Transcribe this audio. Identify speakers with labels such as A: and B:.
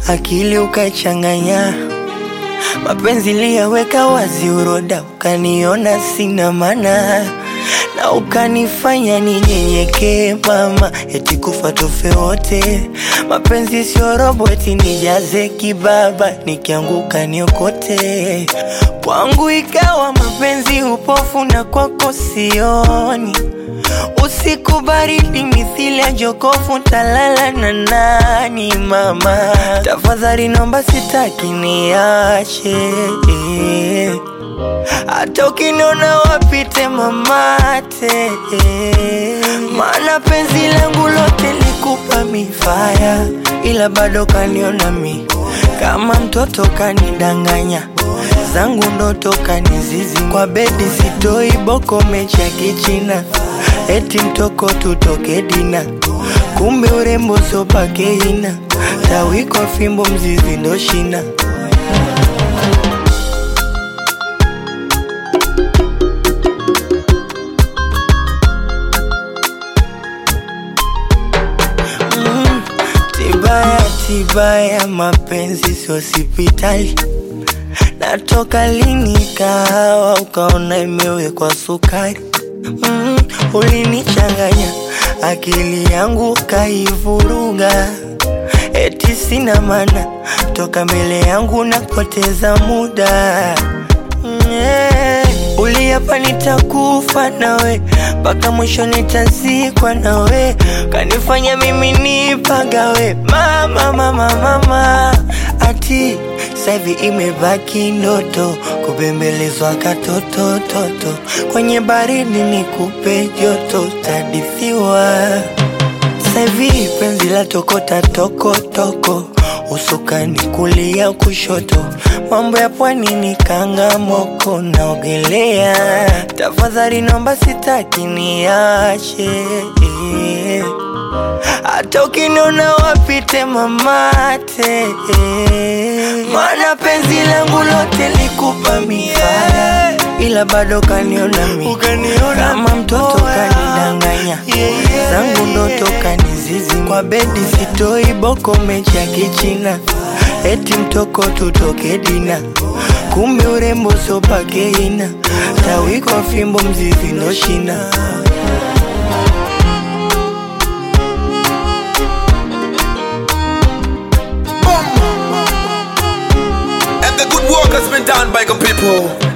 A: akili ukachanganya, mapenzi liyaweka wazi, uroda ukaniona sina maana na ukanifanya ninyenyekee mama, eti kufa tufe wote. Mapenzi sio robo, eti nijaze kibaba, nikianguka niokote. Kwangu ikawa mapenzi upofu, na kwako sioni. Usiku baridi mithili ya jokofu, talala na nani mama? Tafadhali naomba, sitaki niache hata ukiniona wapite mamate, maana penzi langu lote likupa mifaya, ila bado kaniona mi kama mtoto, kanidanganya zangu ndoto kanizizi kwa bedi, sitoi boko mechi ya kichina, eti mtoko tutoke dina, kumbe urembo sopakeina, tawiko fimbo mzizi ndo shina Mm, Tibaya tibaya, mapenzi sio hospitali. Natoka lini kahawa ukaona imewekwa sukari? Mm, ulinichanganya akili yangu kaivuruga, eti sina maana, toka mbele yangu napoteza muda Mm, yeah. Uliapa nitakufa nawe mpaka mwisho nitazikwa nawe, kanifanya mimi nipagawe mama, mama, mama. Ati saivi imebaki ndoto kubembelezwa katoto toto, kwenye baridi nikupe joto, tadithiwa Saivi penzi la tokota toko toko, usukani kulia kushoto, mambo ya pwani ni kanga moko, naogelea. Tafadhali naomba, sitaki niache, hata ukiniona wapite mamate, maana penzi langu lote likupa mifaya, ila bado kaniona mi kama mtoto, kanidanganya zangu ndoto kanizizi kwa bedi, sitoi boko mechi ya kichina, eti mtoko tutoke dina, kumbe urembo sopakeina, tawiko fimbo mzizi ndo shina.
B: And the good work has been done by the people.